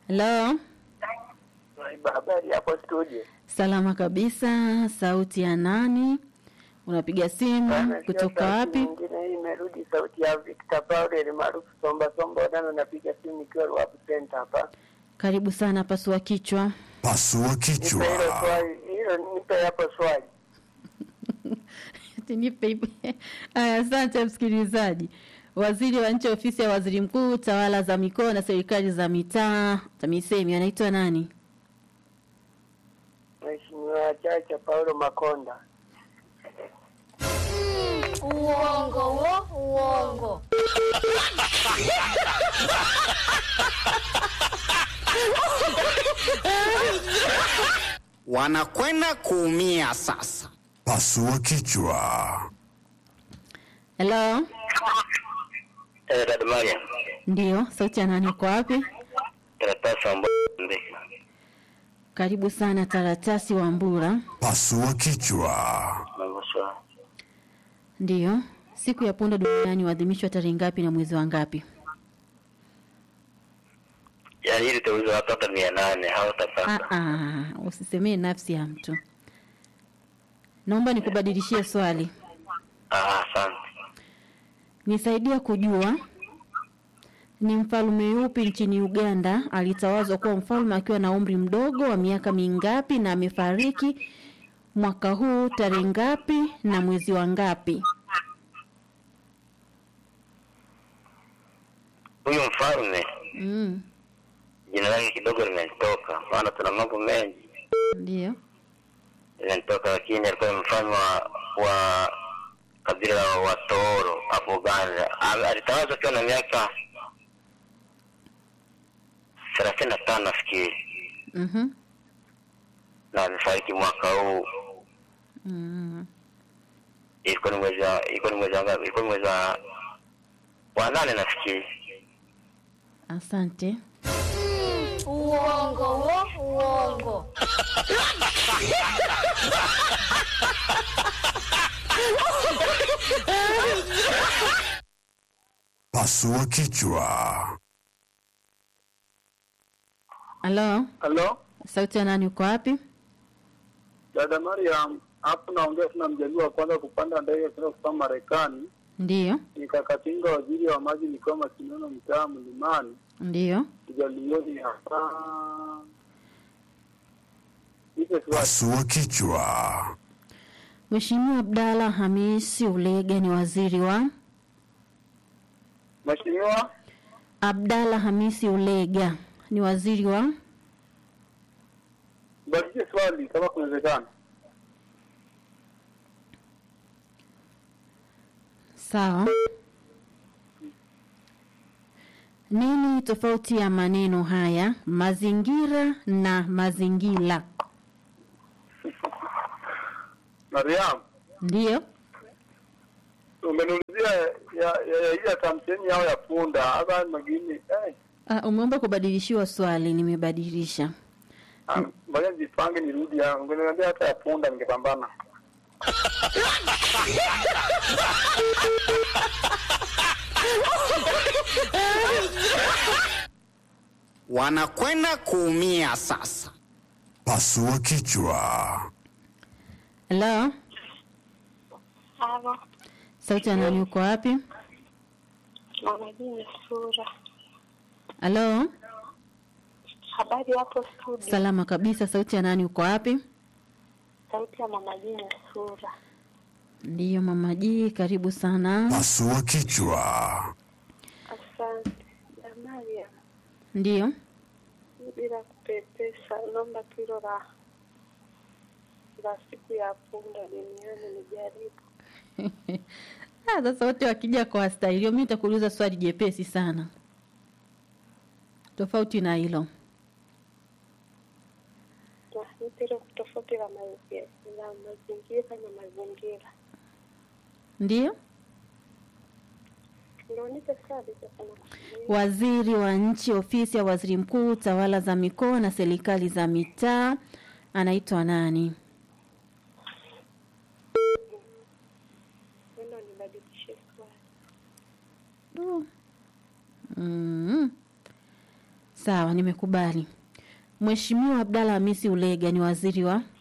Halo, Naiba, habari hapo studio. salama kabisa. Sauti ya nani? Unapiga simu Bana, sio kutoka sauti wapi? Nyingine hii imerudi sauti ya Victor Paul maarufu Somba Somba Odano, napiga simu nikiwa Ruapu Center hapa. Karibu sana, pasua kichwa. Pasua Nipe hilo kichwa. swali, hilo nipe hapo swali. Ati nipe ipe. Aya, asante msikilizaji. Waziri wa nchi ofisi ya waziri mkuu tawala za mikoa na serikali za mitaa TAMISEMI anaitwa nani? Mheshimiwa Chacha Paulo Makonda. Uongo wo, uongo. wanakwenda kuumia sasa. Pasua kichwa. Hello? Eh, dada Mariam. Ndio, sauti ya nani uko wapi? Karatasi ambayo Karibu sana Taratasi wa Mbura. Pasua kichwa. mambo sawa. Ndiyo, siku ya punda duniani huadhimishwa tarehe ngapi na mwezi wa ngapi? Yaani hili tauliza watoto mia nane Ah, hawatapata. ah, usisemee nafsi ya mtu. Naomba nikubadilishie swali. Ah, asante. Nisaidia kujua ni mfalme yupi nchini Uganda alitawazwa kuwa mfalme akiwa na umri mdogo wa miaka mingapi na amefariki mwaka huu tarehe ngapi na mwezi wa ngapi? Huyu mfalme Mm, jina lake kidogo limenitoka, maana tuna mambo mengi ndio. limenitoka, lakini alikuwa ni mfalme wa, wa kabila la Watoro hapo Uganda. Al- Alitawazwa akiwa na miaka thelathini na tano nafikiri, Mhm. na amefariki mwaka huu. Mm. Ilikuwa ni mwezi wa ilikuwa ni mwezi wa ngapi? Ilikuwa ni mwezi wa wa nane nafikiri. Asante. Uongo wo, uongo. Pasua kichwa. Halo, Halo, sauti ya nani uko wapi? dada Mariam, hapo naongea tuna mjaliwa wa kwanza kupanda ndege kwenda kusoma Marekani. Ndiyo, Nikakatinga waziri wa maji nikiwa Masinono, mtaa Mlimani, ndiyo. kijalioni hapa. Nipe swali. Pasua kichwa. Mheshimiwa Abdalla Hamisi Ulega ni waziri wa Mheshimiwa, Abdalla Hamisi Ulega ni waziri wa badilishe swali kama kunawezekana. Sawa. Nini tofauti ya maneno haya mazingira na mazingira? Mariam, Ndiyo. umeniulizia ya ya ya ile tamtheni yao ya punda hapa magini. Eh, Uh, umeomba kubadilishiwa swali, nimebadilisha. ah, ngoja nijipange nirudi yangu. Ungeniambia hata ya punda ningepambana. Wanakwenda kuumia sasa. Pasua kichwa. Hello, Halo, sauti ya nani uko wapi? mama jini sura. Hello, Habari hapo studio. salama kabisa. Sauti ya nani uko wapi? Sauti ya mama jini sura. Ndiyo mama Ji, karibu sana. Pasua kichwa. Asante. Damaria, Ndiyo. bila kupepesa, naomba tu hilo la la siku ya punda duniani nijaribu. Ah, sasa wote wakija kwa staili hiyo, mimi nitakuuliza swali jepesi sana, tofauti na hilo. Na nipe hilo tofauti la mazingira la mazingira na mazingira. Ndiyo. Ndio nipe swali sasa na Waziri wa nchi ofisi ya waziri mkuu tawala za mikoa na serikali za mitaa anaitwa nani? nenda nibadilishe swali. Mm. Sawa, nimekubali. Mheshimiwa Abdalla Hamisi Ulega ni waziri wa